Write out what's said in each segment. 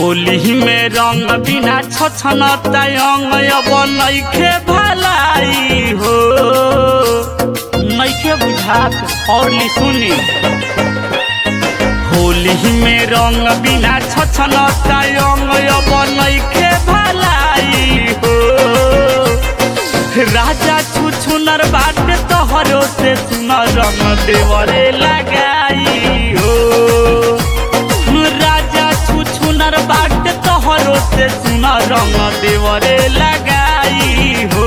होली में रंग बिना छछन तयंग अब नइखे भलाई हो नइखे बुझात और ली सुनी होली में रंग बिना छछन तयंग अब नइखे भलाई हो राजा छुछुनर बाटे तोहरो से सुनर रंग देवरे लगाई हो राजा छुछुनर बाटे तोहरो से सुनर रंग देवरे लगाई हो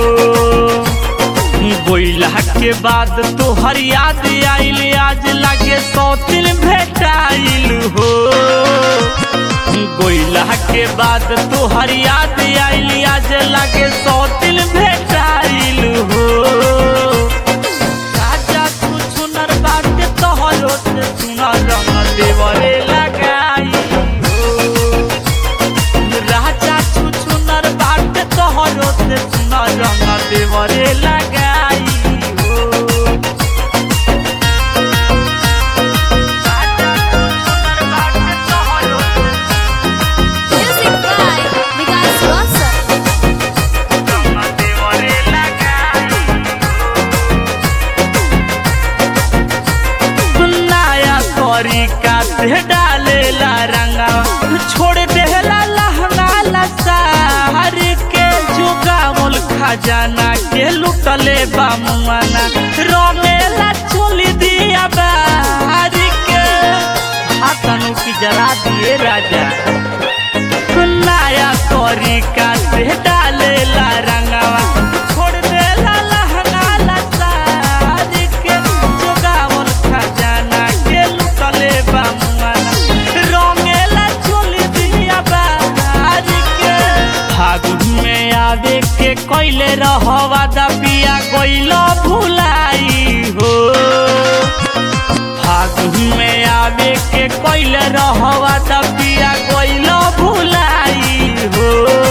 गोइला के बाद तोहर याद आइल आज लागे सौतिन भेटाइल हो गोइला के बाद तोहर याद आइल आज लागे सौतिन भेटाइल हो राजा तू सुनर बात तोहरो से सुनर रंग देवरे लगाई हो राजा तू सुनर बात तोहरो से सुनर रंग देवरे लगाई हो राजा तू सुनर बात तोहरो से Music by Vikas Rosa. रंग देवरे लगाई नया तरीका से डालेला रंगा छोड़ देला लहंगा लसार के जुगावल खजाना के लुटले बामुआना रंगेला चोली दिया बाहर के हाथनु की जरा दिए राजा नया तरीका से डालेला रंगावा छोड़ देला लहंगा लसार के जोगावल खजाना के लुटले बामुआना रंगेला चोली दिया बाहर के फागुन में आवे के कैले रहवा दबिया गइलो भुलाई हो फागुन में आवे के कैले रहवा दबिया गइलो भुलाई हो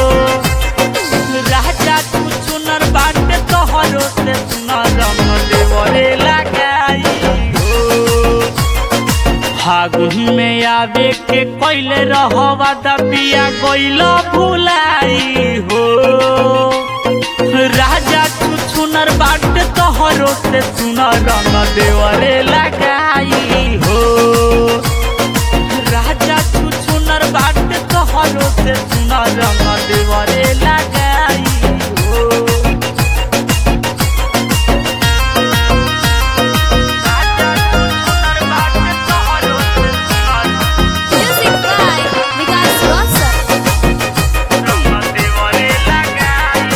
राजा तू सुनर बाटे तोहरो से सुनर रंग देवरे लगाई हो फागुन में आवे के कैले रहवा दबिया गइलो भुलाई हो राजा तू सुनर बाटे तोहरो से सुनर रंग देवरे लगाई हो राजा तू सुनर बाटे तोहरो से सुनर रंग देवरे लगाई हो राजा तू सुनर बाटे तोहरो से सुनर Music by Vikas Rosa. रंग देवरे लगाई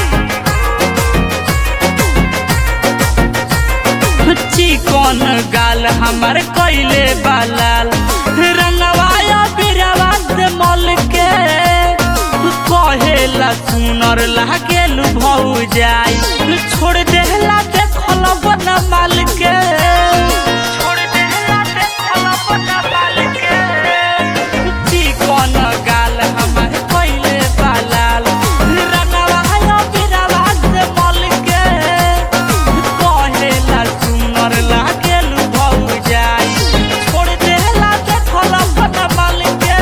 चिकन गाल हमार कैले बालाल रंगवाया बिरवा से मल के कहेला सुनर लागेल भौ जाई छोड़ देला देखल बन माल के छोड़ देला देखल बन माल के चिकन गाल हमार कैले बालाल रंगवाया बिरवा से मल के कहेला सुनर लागेल भौ जाई छोड़ देला देखल बन माल के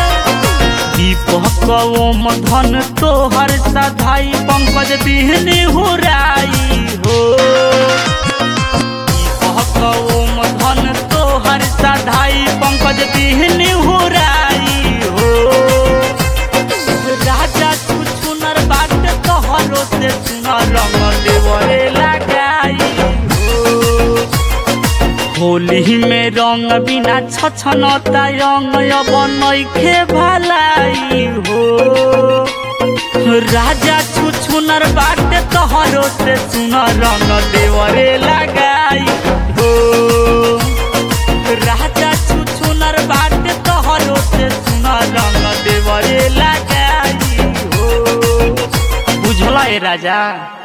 दीपक ओम धन तोहर सधाई पंकज बिहनी हुराई हो दीपक ओम धन तोहर सधाई पंकज बिहनी हुराई हो राजा तू सुनर बाट तोहरो से सुनर रंग देवरे लगाई हो होली में रंग बिना छछन तयंग अब नइखे भलाई हो राजा छुछुनर बाटे तोहरो से सुनर रंग देवरे लगाई हो राजा छुछुनर बाटे तोहरो से सुनर रंग देवरे लगाई हो बुझला ए राजा